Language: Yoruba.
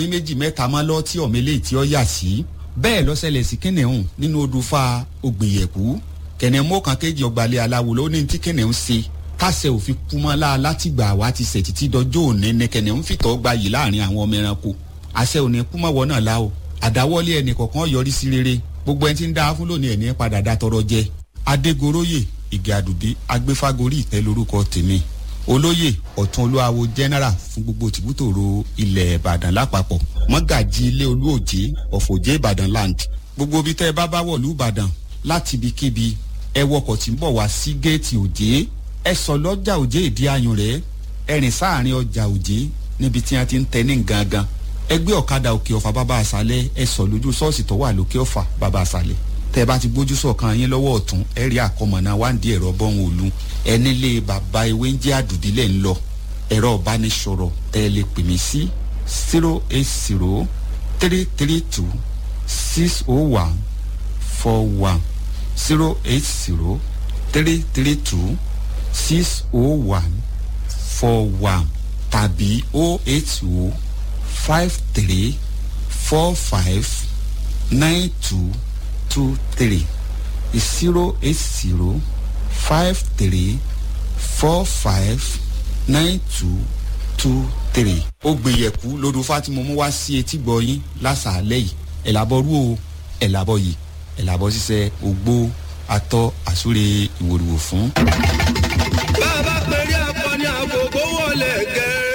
pín méjì mẹ́ta mọ́ lọ tí ọ̀mẹ́lẹ́ tí ó yà sí bẹ́ẹ̀ lọ́sẹ̀lẹ̀ sí kẹ́nẹ̀hún nínú odò fa ògbìyẹ̀kú kẹ̀nẹ̀mọ́ kan kéjì ọgbàlẹ̀ aláwo ló ní tí kẹ́nẹ̀hún ṣe kásẹ̀ òfin kúmọ́lá látìgbà wá ti sẹ̀ títí dọjọ́ òní ní kẹ́nẹ̀hún fìtọ́ gba yìí láàrin àwọn ọmọ ẹranko àṣẹ òní kúmọ̀wọ́ náà la o àdáwọ́lé ẹnì kọ̀ọ̀kan yọrí sí rere gbogbo ẹni tí ń dá fún lónìí ẹni padà dá tọrọ jẹ adégoróyè ìgè àdùbí agbéfágorí ìtẹ́ lórúkọ tèmi olóyè ọ̀tún olúwawo general fún gbogbo tìbútòrò ilẹ̀ ìbàdàn lápapọ̀ mọ́gàjì ilé olúòjé ọ̀fọ̀jẹ́ ìbàdàn land gbogbo ibi tẹ́ ẹ bá bá wọ̀lú ìbàdàn láti ibikíbi ẹ wọkọ̀ tí ń bọ̀ wá sí géètì òjé ẹ sọ lọ́jà òjé ìdí ayùn rẹ̀ ẹ rìn sáàrin ọjà òjé níbi tí wọ́n ti ń tẹ ní gangan ẹgbẹ́ ọ̀kadà òkè ọ̀fà bàbá àṣálẹ̀ ẹ sọ lójú ṣọ́ọ̀ṣì tó wà lókè ọ̀fà bàbá àṣálẹ̀ tẹ́ bá ti gbójú sọ̀kan yín lọ́wọ́ ọ̀tún ẹ rí àkọmọ̀nà wáǹdí ẹ̀rọ bọ́hùn òlu ẹni lé bàbá ewé ń jẹ́ àdùdílẹ̀ ń lọ ẹ̀rọ ìbánisọ̀rọ̀ tẹ́ ẹ lè pè mí sí zero eight zero three three two six oh one four one zero eight zero three three two six oh one four one tàbí oh eight oh five three four five nine two two three zero eight zero five three four five nine two two three. ó gbìyẹ̀kú lódò fátìmọ̀ mú wá sí etí gbọ̀yìn lásàálẹ̀ yìí ẹ̀làbọ̀rú o ẹ̀làbọ̀ yìí ẹ̀làbọ̀ ṣiṣẹ́ ògbó atọ́ àsúre ìwòrìwò fún.